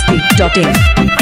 masti.in.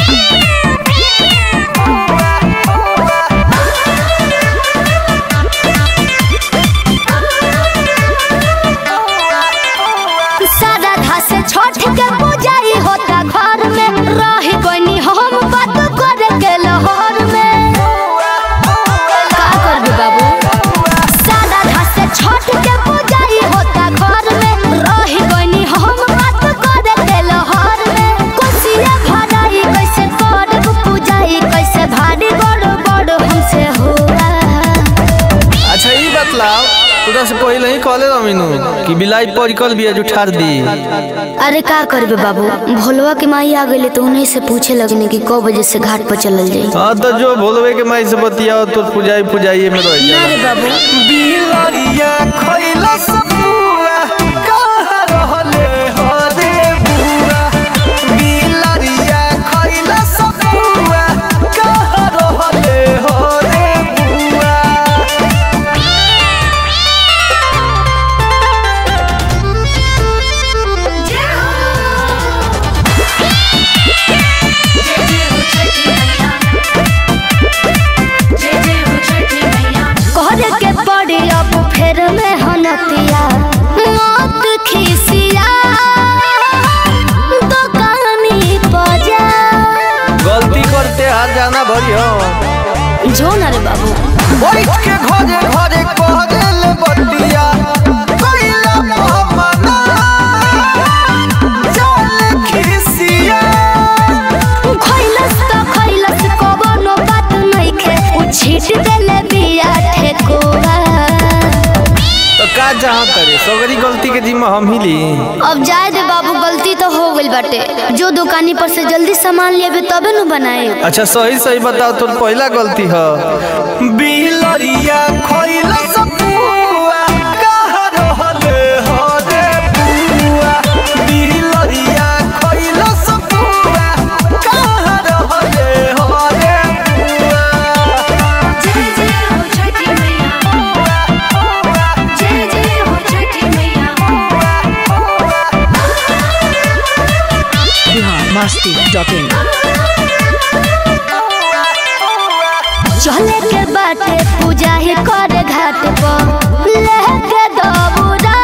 सारा घास छोट के पूजाई होता घर में रही कोनी हम बात करे के लाहौर में का करबे बाबू सारा घास छोट के पूजाई होता घर में रही कोनी हम बात करे के लाहौर में कुसिया भराई कैसे करब पूजाई कैसे भारी बड़ बड़ हमसे होला अच्छा ई बतलाओ तोरा से पहले ही कहले रमीनू कि बिलाई परिकल बिया जो ठार दी अरे का करबे बाबू भोलवा के माई आ गई तो उन्हीं से पूछे लगने कि कौ बजे से घाट पर चलल जाई हाँ तो जो भोलवे के माई से बतियाओ तो पुजाई पुजाई में रह ना रे बाबू बिलरिया खइला सपुआ कहाँ रहले हो रे बुआ बिलरिया खइला सपुआ कहाँ रहले हो रे बुआ कहरे के पड़ी अब फेर में हनतिया मत खिसिया दुकानी बजा गलती करते हाथ जाना भरी हो जो ना रे बाबू बैठ के घरे घरे कह देल बतिया कइला मोहम्मदा चल खिसिया खैलस तो खैलस कवनो बात नइखे उ छीट देले बिया ठेकोवा तो का जहाँ करे सगरी गलती के जिम्मा हम ही ली अब जाए दे बाबू गलती तो हो गइल बाटे जो दुकानी पर से जल्दी सामान लेबे तबे न बनाए अच्छा सही सही बताओ तो पहला गलती है बिलरिया खइला सपुआ कहाँ रहले हो रे बुआ बिलरिया खइला सपुआ कहाँ रहले हो रे बुआ Bihar masti.in. चले के बाटे पूजा ही करे घाट पर लेके दबुरा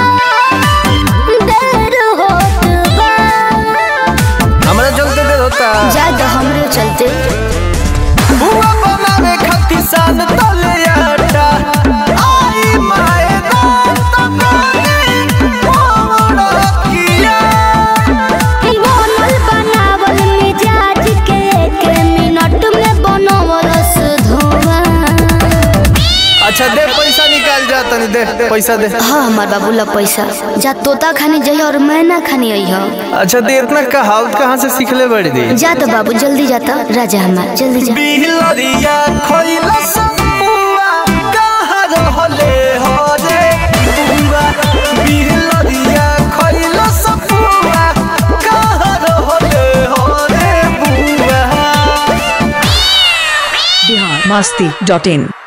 देर होत बा हमरा चलते देर होता जाए तो हमरे चलते बुआ बनावे खातिर सान तले आटा आई माए दांत नानी मोड़ किया बनल बनावल मिजाज के एक मिनट में बनवलस धुआं अच्छा दे पैसा निकाल जा तनी दे पैसा दे हाँ हमार बाबू ला पैसा जा तोता खानी जाइए और मैना खानी आई हो अच्छा दे इतना कहावत कहाँ से सीखले बड़ी दी जा तो बाबू जल्दी जाता राजा हमार जल्दी जा बिहलरिया खइला सपुआ कहाँ रहले हो रे बुआ बिहलरिया खइला सपुआ कहाँ रहले हो रे बुआ Bihar masti.in.